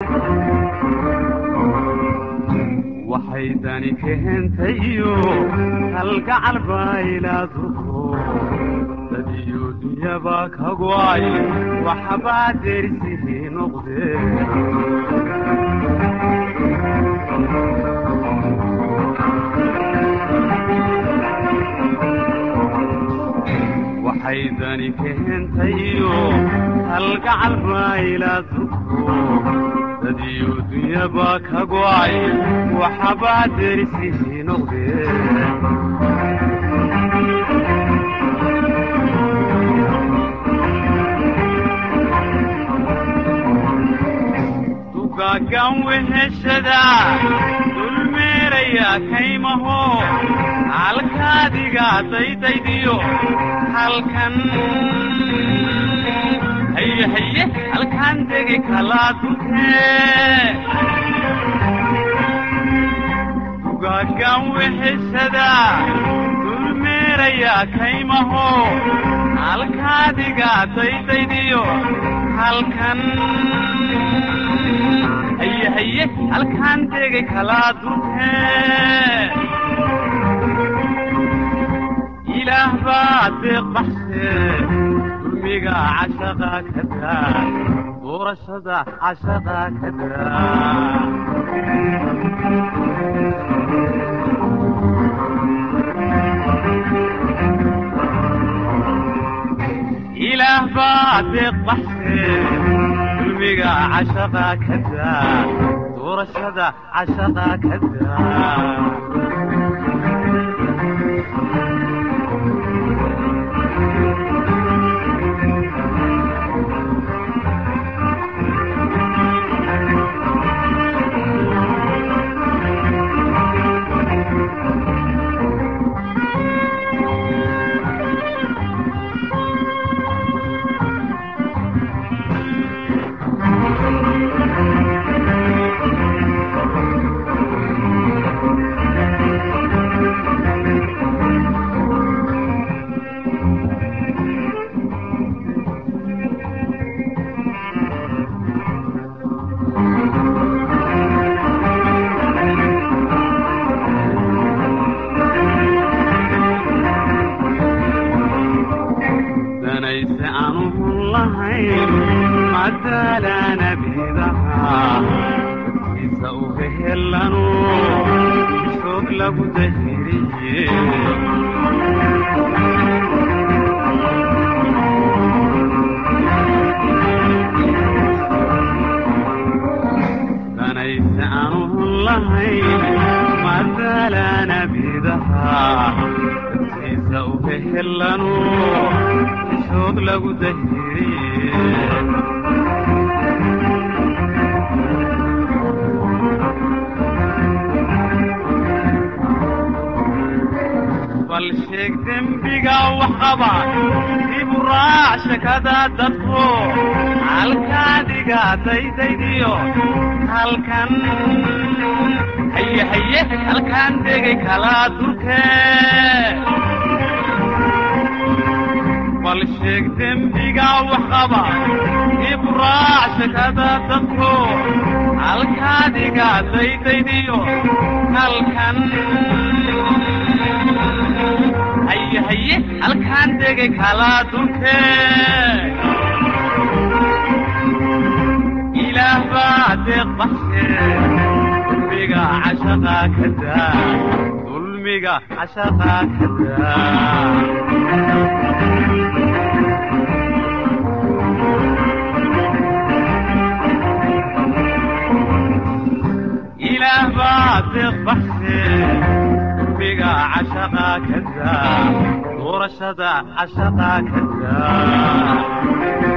waxay dani keentayo kalgacal bayladuko dadiyo dunyaba ka go'ay waxbaa derisihii noqdeen waxay dani keentayo kalgacal bayladuko dadiyo dunyaba ka go'ay waxbaa derisihii noqdeen dugaagan weheshada dulmeeraya kaymaho halkaadiga daydaydiyo halkan haye haye halkaan degi kalaa dunkee dugaagan weheshada dulmeeraya kaymaho halkaadiga daydaydiyo halkan haye haye halkaan degi kalaa dunkee ilaah baa deeq baxsee dulmiga cashaqa ka daa doorashada cashaqa ka daa ilaah baa deeq baxsee dulmiga cashaqa ka daa doorashada cashaqa ka daa danayse aanu hun lahayn madaalana bidaha dadkiisa u hehelanu soog lagu dahiriye danayse aanu hun lahayn madaalana bidaha dadkiisa u hehelanu soog lagu dahiriye bal sheeg dembiga wax qaba dibu raac shakada dadku halkaadiga daydaydiyo halkan haye haye halkaan degay kalaa durkee bal sheeg dembiga wax qaba dib raac shakada dadku halkaadiga daydaydiyo halkan haye haye halkaan degay kalaa durkee ilaah baa deeq baxshee dulmiga cashaqa ka daa dulmiga cashaqa ka daa ilaah baa deeq baxsee dulmiga cashaqa ka daa doorashada cashaqa ka daa